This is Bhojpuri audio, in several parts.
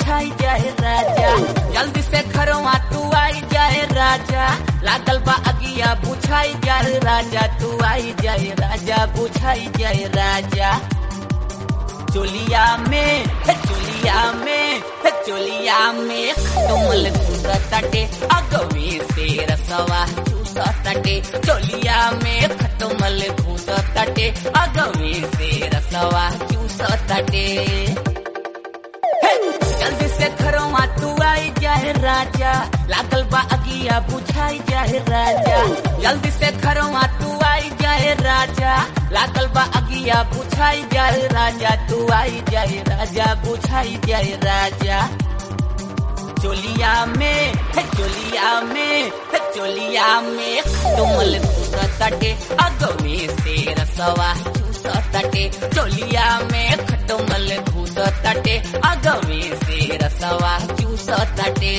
बुझाई जाए राजा जल्दी से घरवा तू आई जाए राजा लागल बा अगिया बुझाई जाए राजा तू आई जाए राजा बुझाई जाए राजा चोलिया में हे चोलिया में हे चोलिया में कमल घुसतटे अगवे से रसवा चूसतटे चोलिया में खटमल घुसतटे अगवे से रसवा चूसतटे हे, जल्दी से घरवा तू आई जाए राजा लागल बा अगिया बुझाई जाए राजा जल्दी से घरवा तू आई जाए राजा लागल बा अगिया बुझाई जाए राजा तू आई जाए राजा बुझाई जाए राजा चोलिया में हे चोलिया में हे चोलिया में तुमल घुसतटे अगवे से रसवा चूसतटे चोलिया में खटमल घुसतटे अगवे से रसवा चूसतटे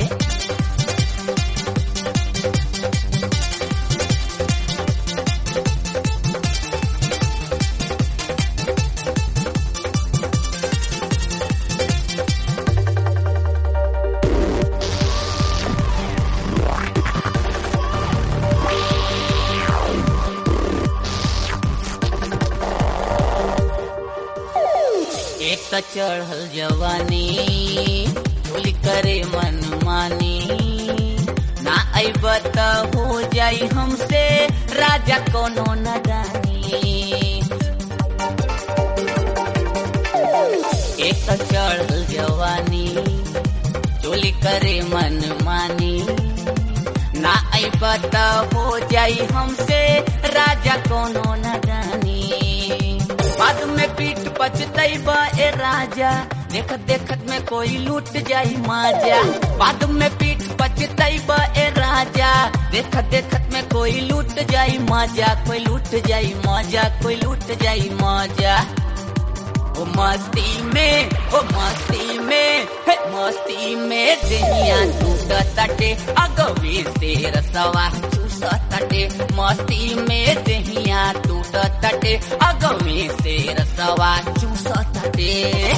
एक त चढ़ल जवानी चोली करे मन मानी ना अब त हो जाई हमसे राजा कोनो न जानी एक त चढ़ल जवानी चोली करे मन मानी ना अब त हो जाई हमसे राजा कोनो न जानी बाद में पीठ पचतैब ए राजा देखत देखत में कोई लूट जाई माजा बाद में पीठ पचतैब ए राजा देखत देखत में कोई लूट जाई माजा कोई लूट जाई माजा कोई लूट जाई माजा ओ मस्ती में ओ मस्ती में हे मस्ती में दुनिया टूट तटे अगवे से रसवा चूस तटे मस्ती में दहिया टूट तटे अगवे से रसवा चूस तटे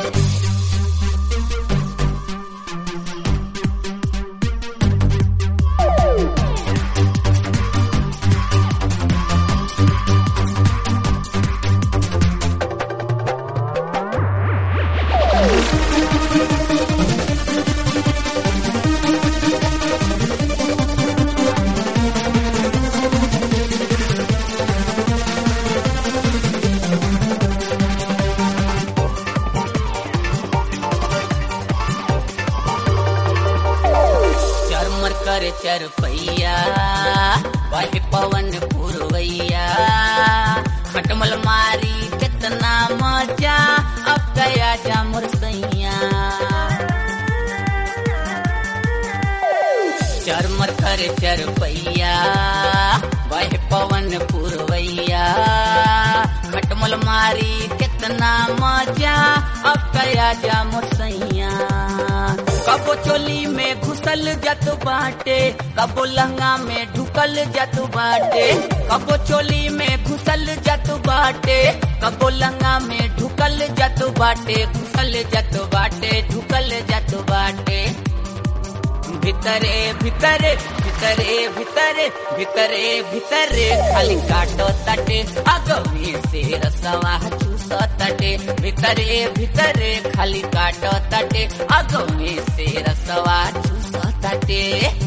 चरमर करे चरपैया बहे पवन पुरवैया खटमल मारी कितना मजा अब गया जा मुरसैया चरमर करे चरपैया बहे पवन पुरवैया खटमल मारी कितना मजा अब गया जा मुरसैया कबो चोली में घुसल जत बाटे कबो लहंगा में ढुकल जत बाटे कबो चोली में घुसल जत बाटे कबो लहंगा में ढुकल जत बाटे घुसल जत बाटे ढुकल जत बाटे भितरे भितरे भितरे भितरे भितरे भितरे खाली काटो तटे अगवी से रसवा चूस तटे भितरे भितरे खाली काटो तटे अगवी से रसवा चूस तटे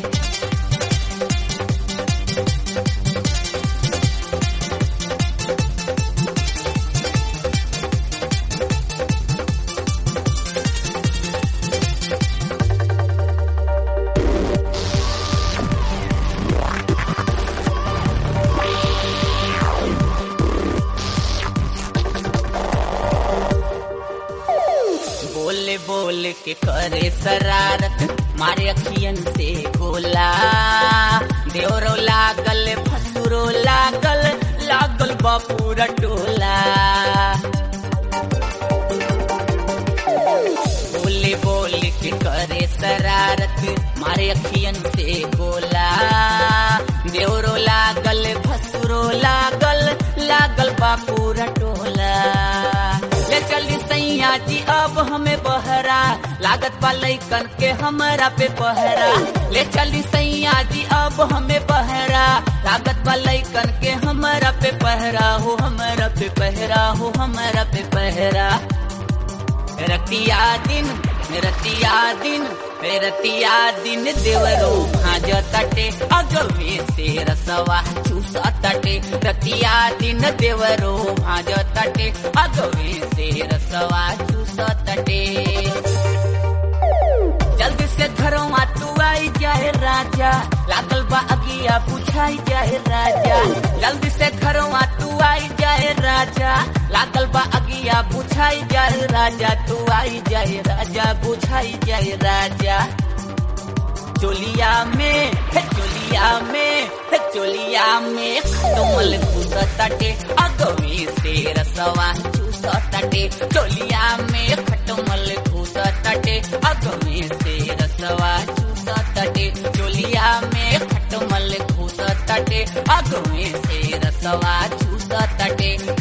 बोले बोले के करे शरारत मारे अखियन से गोला देवरो लागल फसुरो लागल लागल बापूरा टोला बोले बोले के करे शरारत मारे अखियन से गोला देवरो लागल फसुरो लागल लागल बापूरा टोला ले ले चली सैया जी अब हमें बहरा लागत बा लैकन के हमरा पे पहरा ले चली सैया जी अब हमें बहरा लागत बा लैकन के हमरा पे पहरा हो हमरा पे पहरा हो हमरा पे पहरा रतिया दिन रतिया दिन रतिया दिन देवरो भाज तटे अगवे से रसवा चूस तटे रतिया दिन देवरो भाज तटे अगवे से रसवा चूस तटे जल्दी से घरों तू आई जाए राजा लागल बा अगिया बुझाई जाए राजा जल्दी से घरों तू आई जाए राजा लागल बा अगिया बुझाई जाए राजा तू आई जाए राजा बुझाई जाए राजा चोलिया में हे चोलिया में हे चोलिया में खटमल घुस तटे अगवे से रसवा चूस तटे चोलिया में खटमल घुस तटे अगवे से रसवा चूस तटे चोलिया में खटमल घुस तटे अगवे से रसवा चूस तटे